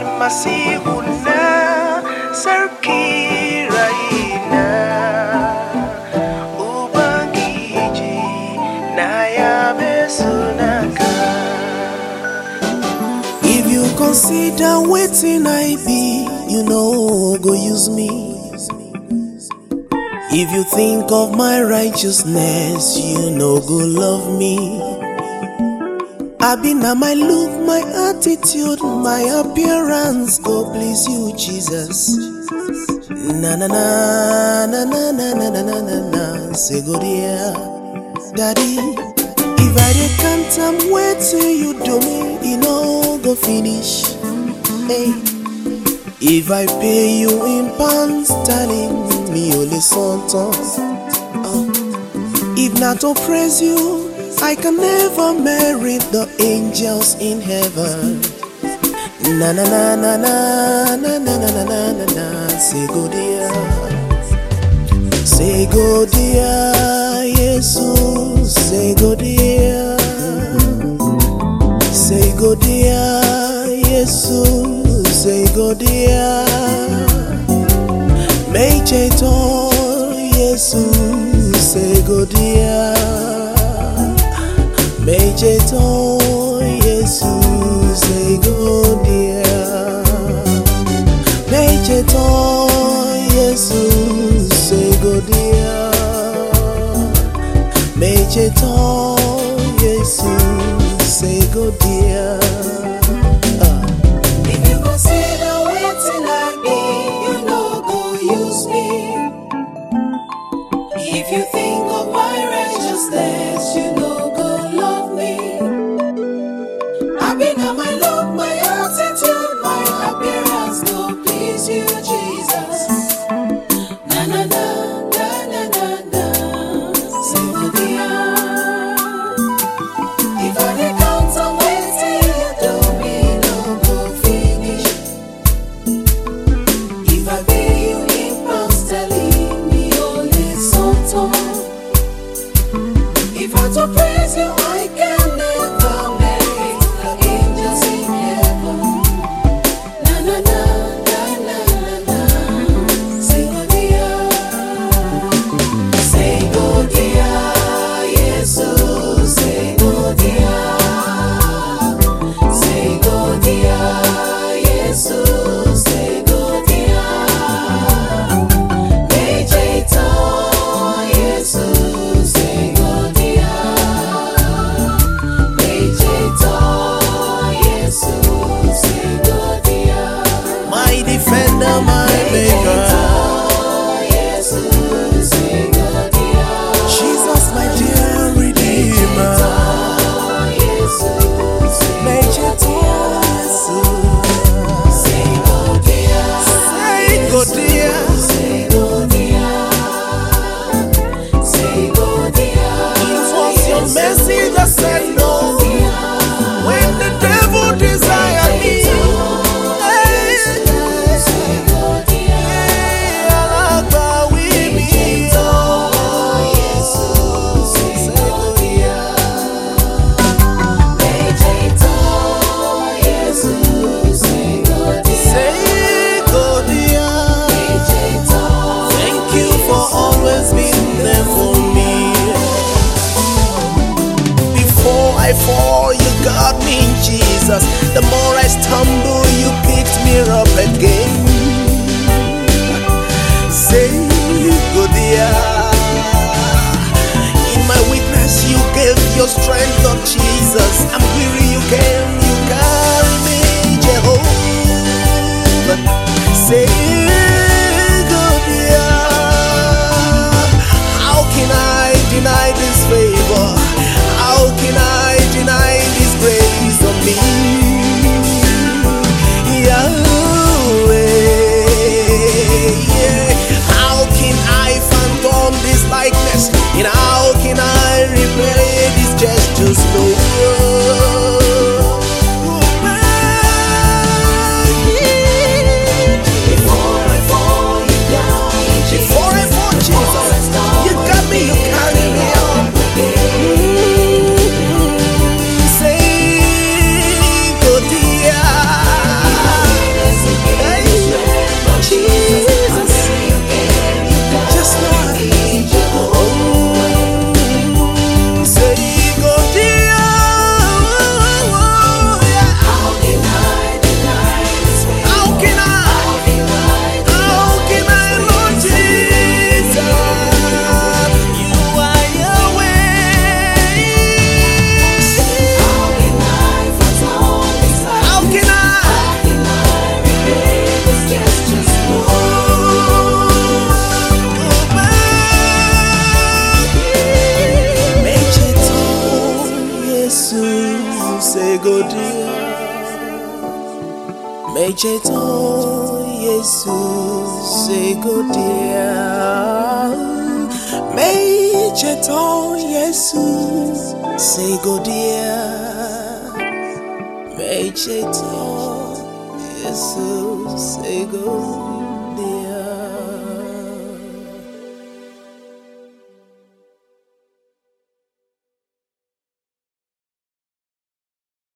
masihuna sarki raina ubangiji na yabe sunanka If you consider waiting I be, you know go use me. If you think of my righteousness, you know go love me. I be now my look, my attitude, my appearance go please you, Jesus. Na na na na na na na na na na na. Say go dear, daddy. If I dey count am wetin you do me, e no go finish. Hey. If I pay you in pounds sterling, mi ò lè san tán. Oh. If na to praise you, I can never merit the angels in heaven. Na na na na na na na na na na na na. Say go dear. Say go dear, Jesus. Say go dear. Say go dear, Jesus. Say go dear. Meche to Jesus. Say go dear. Meche to Jesus. Say go dear. Meche to Jesus. Say go dear. Meche to Jesus. Say go dear. Ah. If you consider waiting like me, you know go use me. If you think of my righteousness, you know go love me. I been on my look, my attitude, my appearance go please you, Jesus. Na na na na na na na. Say go dear. If I dey count on wetin you do me, no go finish. If I pay you in pounds sterling, mi ò lè san tán. If I to praise you, I can never merit the angels in heaven. Na na na na na na na. Say go dear, say go dear, Jesus. Say go dear, say go dear, Jesus. Say go dear. Meje to Jesus. Say go dear. Meje to Jesus. Say go dear. My defender, my maker. Jesus, my dear redeemer. Meje to Jesus. Say go dear. It was your mercy that said no when the devil desired me. Hey, hey, alágbàwí mi, oh, say go dear. Say go dear. Thank you for always being there for me. Before I fall, you got me, Jesus. The more I stumble, you picked me up again. Say good dear. In my weakness, you gave your strength, Lord Jesus. I'm weary, you came, you carry me, Jehovah. Say good dear. How can I deny this favor? How can I deny this grace on me? Yahweh, yeah. How can I phantom this likeness? And how can I repay these gestures? No. If Mecheto Jesus ego dia Mecheto Jesus ego dia Mecheto Jesus ego